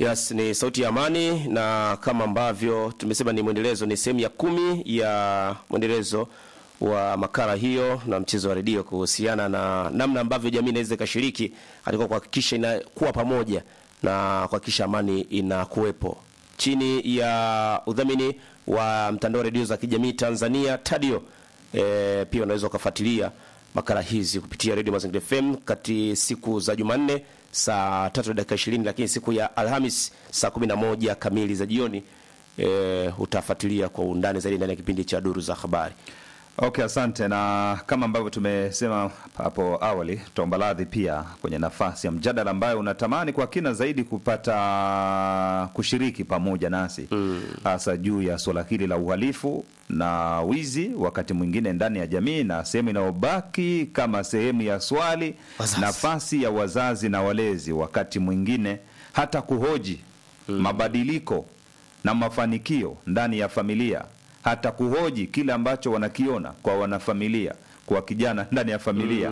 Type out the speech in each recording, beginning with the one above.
Yes, ni sauti ya amani, na kama ambavyo tumesema ni mwendelezo, ni sehemu ya kumi ya mwendelezo wa makala hiyo na mchezo wa redio kuhusiana na namna ambavyo jamii inaweza ikashiriki katika kuhakikisha inakuwa pamoja na kuhakikisha amani inakuwepo chini ya udhamini wa mtandao wa redio za kijamii Tanzania Tadio. E, pia unaweza ukafuatilia makala hizi kupitia Radio Mazingira FM kati siku za Jumanne saa tatu na dakika ishirini, lakini siku ya Alhamis saa kumi na moja kamili za jioni e, utafuatilia kwa undani zaidi ndani ya kipindi cha Duru za Habari. Okay, asante. Na kama ambavyo tumesema hapo awali, tutaomba radhi pia kwenye nafasi ya mjadala ambayo unatamani kwa kina zaidi kupata kushiriki pamoja nasi hasa juu ya suala hili la uhalifu na wizi, wakati mwingine ndani ya jamii, na sehemu inayobaki kama sehemu ya swali, Wazazi. nafasi ya wazazi na walezi, wakati mwingine hata kuhoji mabadiliko na mafanikio ndani ya familia, hata kuhoji kile ambacho wanakiona kwa wanafamilia, kwa kijana ndani ya familia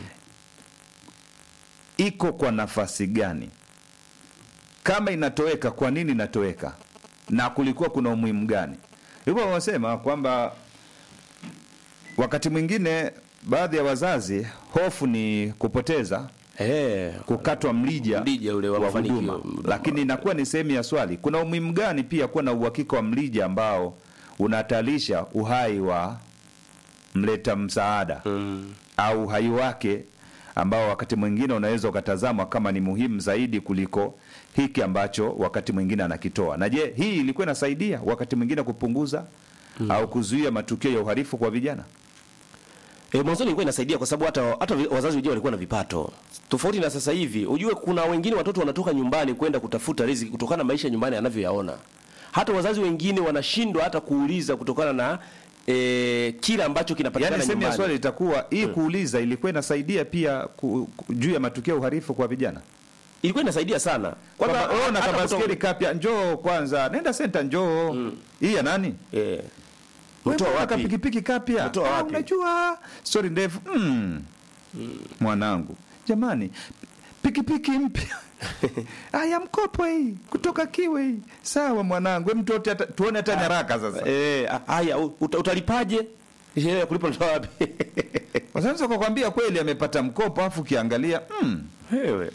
iko kwa nafasi gani? Kama inatoweka, kwa nini inatoweka, na kulikuwa kuna umuhimu gani? Hivyo wanasema kwamba wakati mwingine baadhi ya wazazi hofu ni kupoteza Eh, kukatwa mlija, Mlija ule wa wa mafanikio. huduma, lakini inakuwa ni sehemu ya swali. Kuna umuhimu gani pia kuwa na uhakika wa mlija ambao unahatarisha uhai wa mleta msaada au uhai wake ambao wakati mwingine unaweza ukatazamwa kama ni muhimu zaidi kuliko hiki ambacho wakati mwingine anakitoa. Na je, hii ilikuwa inasaidia wakati mwingine kupunguza au kuzuia matukio ya uhalifu kwa vijana? E, mwanzoni ilikuwa inasaidia kwa sababu hata hata vi- wazazi wenyewe walikuwa na vipato tofauti na sasa hivi. Ujue kuna wengine watoto wanatoka nyumbani kwenda kutafuta riziki kutokana na maisha nyumbani anavyoyaona. Hata wazazi wengine wanashindwa hata kuuliza kutokana na e, kile ambacho kinapatikana Yaani sehemu ya nyumbani. swali itakuwa hii kuuliza ilikuwa inasaidia pia ku, ku, juu ya matukio ya uhalifu kwa vijana. Ilikuwa inasaidia sana. Kwamba Kwanza wewe una hata kabaskeli kutoka- kapya, njoo kwanza, nenda senta, njoo hii ya nani? eh, Wewe mtoa mbona wapi? kapikipiki kapya? Mtoa Ah, wapi? unajua stori ndefu mm. Mwanangu, jamani, pikipiki mpya aya, mkopo hii kutoka Kiwe hii. Sawa mwanangu, hem tuote hata- tuone hata nyaraka sasa. Eh, a- haya uta, utalipaje? Sheria ya kulipa natoa wapi? Sasa kwa kwambia kweli amepata mkopo, afu ukiangalia mm. Wewe.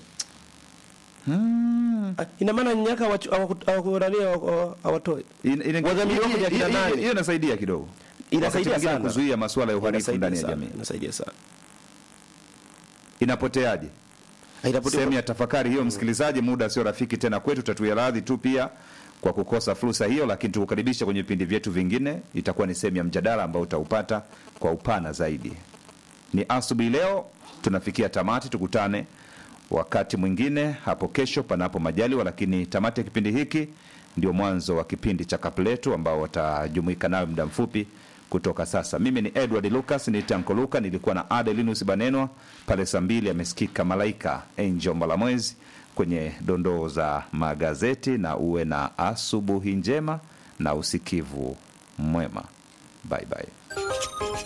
Mm. Ah, Ina maana nyaka hawachu- hawaku- hawakurania hawa- hawatoi. In- ina- Wadhamini wako ni akina hiyo- hiyo- nani? hiyo inasaidia kidogo, Inasaidia Wakati mwingine sana. kuzuia masuala ya uhalifu Inasaidia ndani ya sana, jamii. Inasaidia sana. Inapoteaje? Haitapotea. sehemu ya tafakari hiyo, msikilizaji. Muda sio rafiki tena kwetu, tatuia radhi tu pia kwa kukosa fursa hiyo, lakini tukukaribisha kwenye vipindi vyetu vingine. Itakuwa ni sehemu ya mjadala ambao utaupata kwa upana zaidi. Ni asubuhi leo, tunafikia tamati. Tukutane wakati mwingine hapo kesho, panapo majaliwa. Lakini tamati ya kipindi hiki ndio mwanzo wa kipindi cha Kapletu ambao watajumuika nayo muda mfupi kutoka sasa. Mimi ni Edward Lucas, ni Tanko Luka, nilikuwa na Adelinus Banenwa pale saa mbili. Amesikika Malaika Angel Malamwezi kwenye dondoo za magazeti, na uwe na asubuhi njema na usikivu mwema. Bye bye.